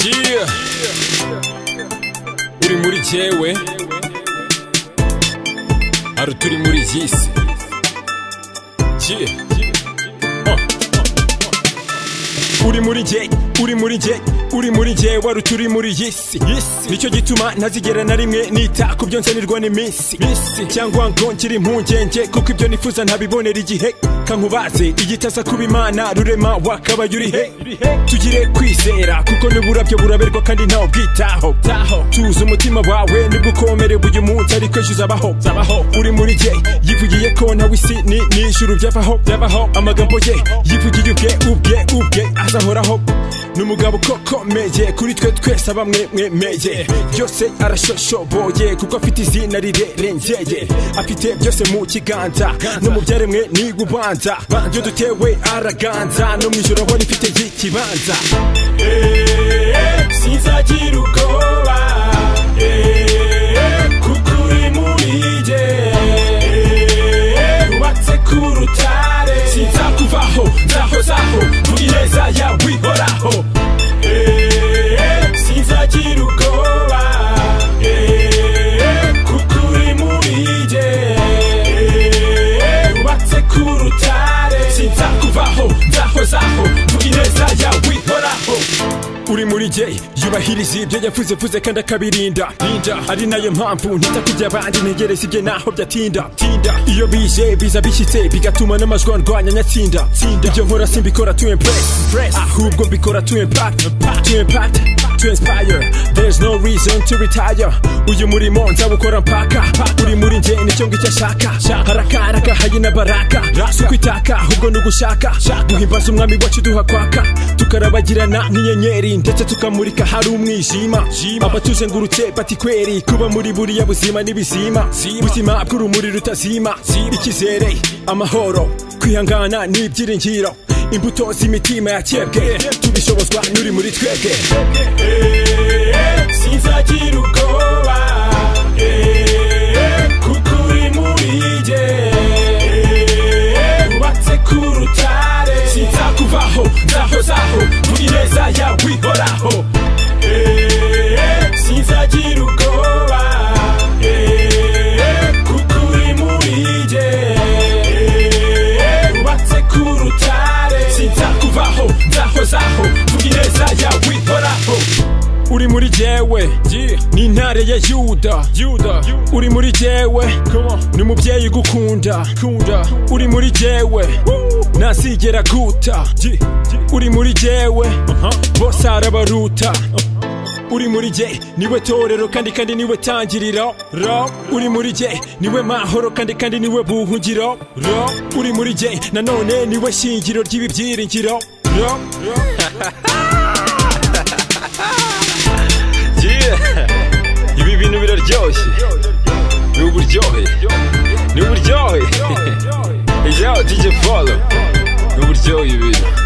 Yeah. uri muri jyewe hari turi muri iyi si Yeah. Huh. uri muri jye uri muri jye uri muri jye wari turi muri iyi si nicyo gituma ntazigera na rimwe nita ku byo nsanirwa n'iminsi cyangwa ngo ngire impungenge kuko ibyo nifuza ntabibonera igihe kankubaze igitasa kuba imana rurema wakabaye uri he tugire kwizera kuko n'uburabyo buraberwa kandi ntawe bwitaho tuzi umutima wawe nibwo ukomerewe uyu munsi ariko ejo uzabaho uri muri jye yivugiye ko ntawe isi ni n'ijuru byavaho amagambo ye yivugiye ubwe ubwe ubwe azahoraho ni umugabo ukomeye kuri twe twese bamwe mwemeye byose arashoshoboye kuko afite izina rirerengeye afite byose mu kiganza no mu byaremwe ni ubanza byo dutewe araganza no mu ijoro ahora ifite y'ikibanza sinzagira ubwoba kuko uri muri jye wubatse ku rutare sinzakuvaho nzahozaho muri neza yawe ihoraho sinzagira ubwoba kuko uri muri jye wubatse ku rutare sinzakuvaho nzahozaho muri neza yawe ihoraho uri muri jye yubahiriza ibyo yavuze vuze kandi akabirinda Linda. ari nayo mpamvu ntita ku by'abandi ntegereza ibye naho byatinda Tinda. iyo bije biza bishyitse bigatuma n'amajwi andwanya nyatsinda Tsinda. ibyo nkora simbikora to impress ahubwo mbikora to impact to impact to inspire there's no reason to retire uyu murimo nzawukora mpaka uri muri njye nicyo ngicyo ashaka harakaraka hari na baraka si kwitaka ahubwo ni ugushaka guhimbaza umwami wacu duha kwaka tukarabagirana nk'inyenyeri ndetse tukamurika hari umwijima abatuzengurutse bati kweri kuba muri buriya buzima n'ibizima buzima bw'urumuri rutazima ikizere amahoro kwihangana n'ibyiringiro imbuto z'imitima yakebwe tubishobozwa n'uri muri twebwe sinzagira ubwoba kuko uri muri jye wubatse ku rutare sinzakuvaho nzahozaho muri neza yawe ihoraho sinzagira ubwoba kuko uri muri jye wubatse ku rutare sinzakuvaho nzahozaho muri neza yawe ihoraho uri muri jyewe ni intare ya yuda uri muri jyewe ni umubyeyi ugukunda uri muri jyewe ntazigera guta uri muri jyewe bose arabaruta uri muri jye niwe torero kandi kandi niwe tangiriro ro uri muri jye niwe mahoro kandi kandi niwe buhungiro ro uri muri jye nanone niwe shingiro ry'ibi byiringiro ro ibi bintu biraryoshye ni uburyohe ni uburyohe ejo DJ Polo ni uburyohe ibintu